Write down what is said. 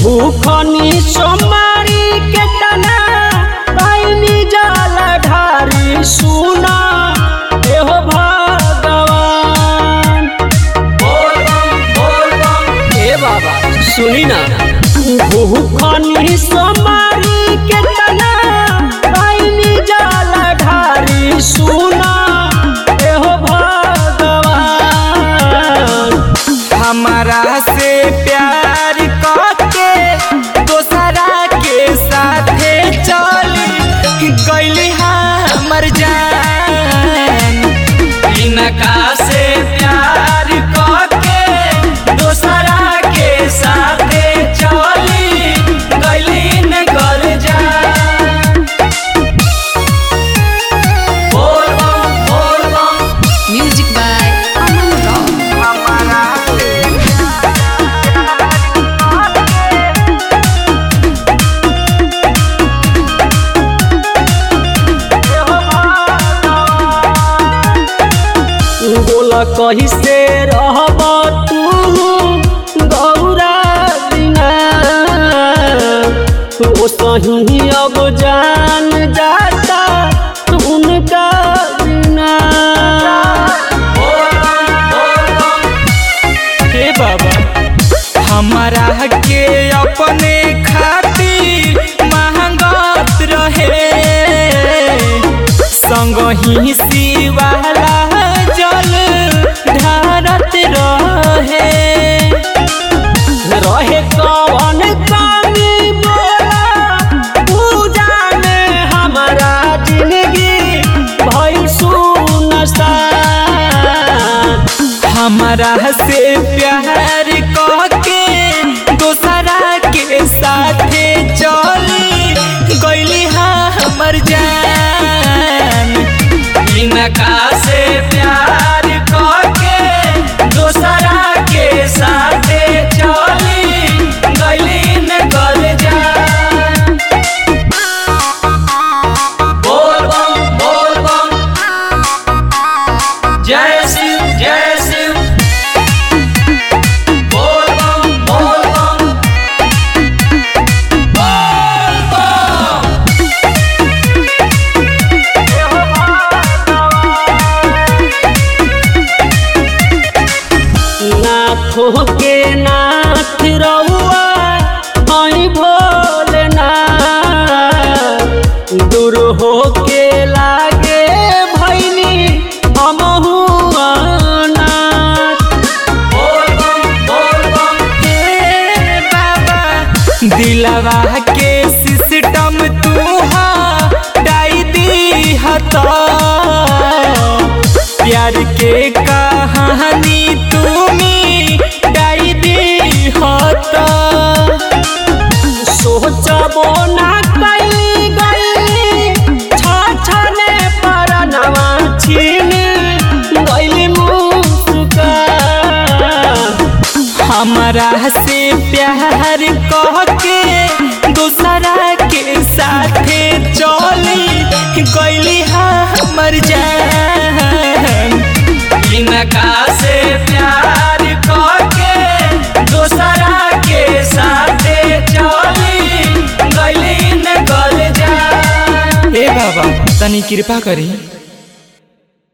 भूखनी सोमारी के तना पाइनी जल ढारी सुना एहो भगवान ए बाबा सुनी ना भूखनी सोमारी के तना पाइनी जल ढारी सुना एहो भगवान हमारा से प्यार करके दोसरा के साथे चली गईली हमर जान इनका से प्यार करके दोसरा के साथे चली गईली न घर जान बोल बम बोल बम Music by Aman Rock. हमारा से बोला कही से रहब तू गौरा बिना ओ सही अब जान जाता उनका बिना हे बाबा हमारा के अपने खातिर महंगत रहे संग ही शिवाला जल ढारत रहे रहे कौन कमी बोला पूजा में हमारा जिंदगी भई सुनसान हमारा से प्यार करके दोसरा के साथे चली गईली हमर जान इनका से प्यार करके दोसरा के साथे चली गईली न गल जान बोल बम बोल बम जय शिव जय शिव बोल बम बोल बम बोल बम नाथों के नाथ रउआ हई भोलेनाथ दूर हो के लागे भैनी हमहू अनाथ बोल बम बोल बम हे बाबा दिलवा के सिस्टम तू डाई दी हता प्यार के कहानी तुमी डाई दी हता सोचबो ना कैली गई छाछने पर नवा छीन गईली मुस्का हमारा से प्यार कह के दूसरा के साथे चली गईली हमर जान इनका से प्यार कह के दूसरा के साथे चली गईली न गल जान हे बाबा तनी कृपा करी